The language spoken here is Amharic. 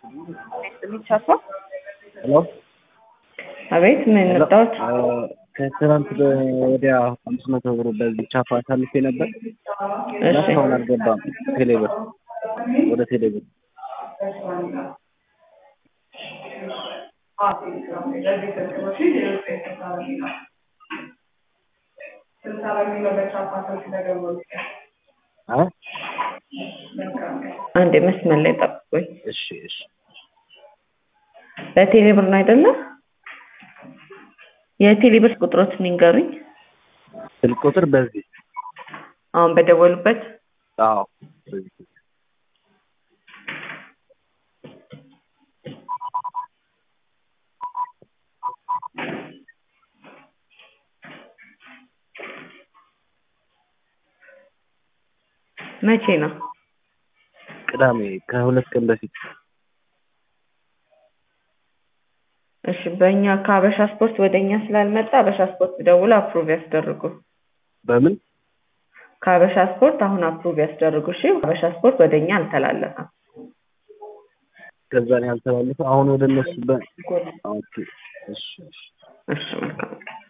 የሚቻሳ ሄሎ አቤት ምን መጣሁት? ከትናንት ወዲያ አምስት መቶ ብር በዚህ ቻፓ አሳልፌ ነበር። እሺ እስካሁን አልገባም። ቴሌብር ወደ ቴሌብር አ አንድ መስመር ላይ ጠብቁኝ። እሺ እሺ በቴሌ ብር ነው አይደለ? የቴሌ ብር ቁጥሮችን ይንገሩኝ። ስልክ ቁጥር በዚህ አሁን በደወሉበት አዎ በዚህ መቼ ነው? ቅዳሜ ከሁለት ቀን በፊት እሺ በእኛ ከሀበሻ ስፖርት ወደ እኛ ስላልመጣ ሀበሻ ስፖርት ደውሎ አፕሩቭ ያስደርጉ። በምን ከሀበሻ ስፖርት አሁን አፕሩቭ ያስደርጉ። እሺ ሀበሻ ስፖርት ወደ እኛ አልተላለፈም። ከዛ ነው ያልተላለፈ አሁን ወደ እነሱ በ ኦኬ እሺ እሺ እሺ መልካም